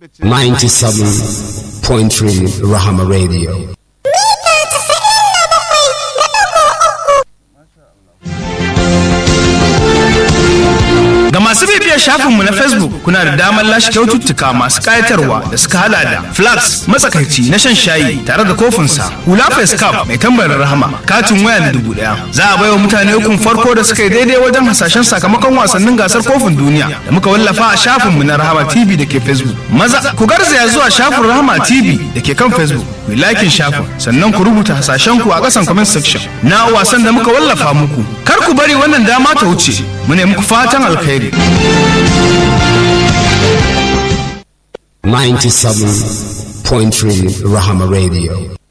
97.3 Rahama Radio. Ga masu bibiyar shafinmu na Facebook kuna da damar lashe kyaututtuka masu ƙayatarwa da suka hada da flax matsakaici na shan shayi tare da kofinsa, hula face cap mai tambarin rahama, katin waya na dubu ɗaya. Za a baiwa mutane ukun farko da suka yi daidai wajen hasashen sakamakon wasannin gasar kofin duniya da muka wallafa a shafinmu na Rahama TV da ke Facebook. Maza ku garzaya zuwa shafin Rahama TV da ke kan Facebook. Ku yi lakin shafin sannan ku rubuta hasashen ku a ƙasan comment section na wasan da muka wallafa muku. Kar ku bari wannan dama ta wuce. Mu ne muku fatan alkhairi. 97.3 Rahama Radio.